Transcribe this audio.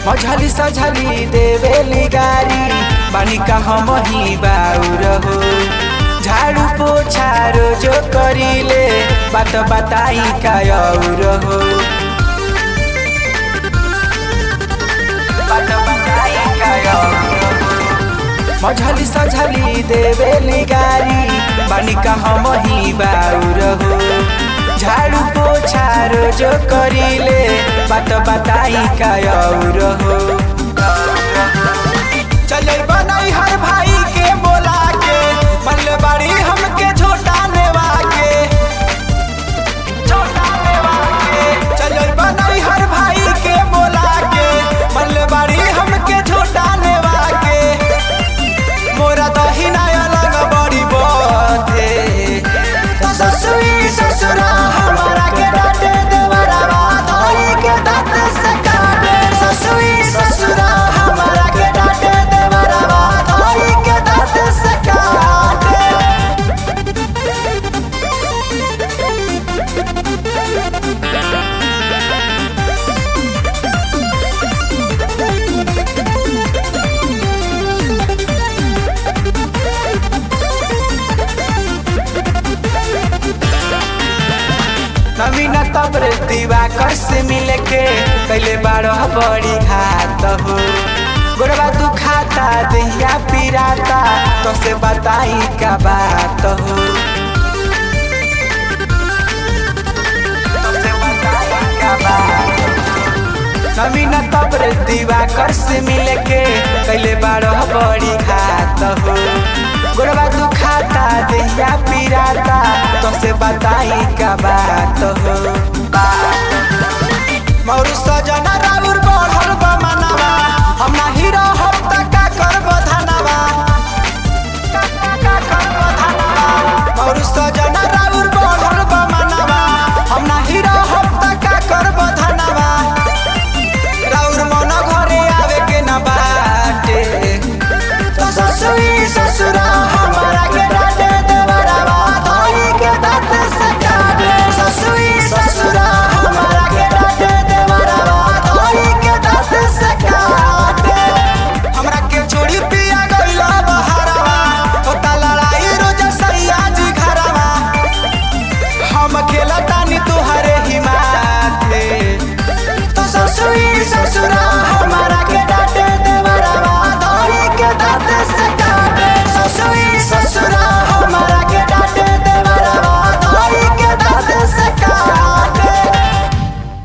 मझली सझली देवेली गारी बानी का हम ही बाउर हो झाड़ू पोछा रोजो करीले बात बताई का और हो बात बताई का और हो मझली सझली देवेली गारी बानी का हम ही बाउर हो झाड़ू पोछा रोजो करीले बात बताई का और हो चले बनाई हर भाई के बोला के मल्ले बाड़ी हमके झोटाने वाके झोटाने वाके चले बनाई हर भाई के बोला के मल्ले बाड़ी हमके झोटाने वाके मोरा दहिना अलग बड़ी बथे ससुई ससुरा हमारा के डांटे देवरा धोई के दांत से काटे ससुई ससुरा हमारा के डांटे देवरा धोई के दांत से काटे नवीन तब्र दिवाकर से मिले के कैले बारह बड़ी घात हो गोरबा तू खाता दहिया पिराता तो से बताई का बात हो तोसे बताई का बात हो। नवीन तब्र दिवाकर से मिले के कैले बारह बड़ी घात हो गोरबा तू खाता दहिया पिराता तो से बताई का बात हो मौरू सजना राउर बढ़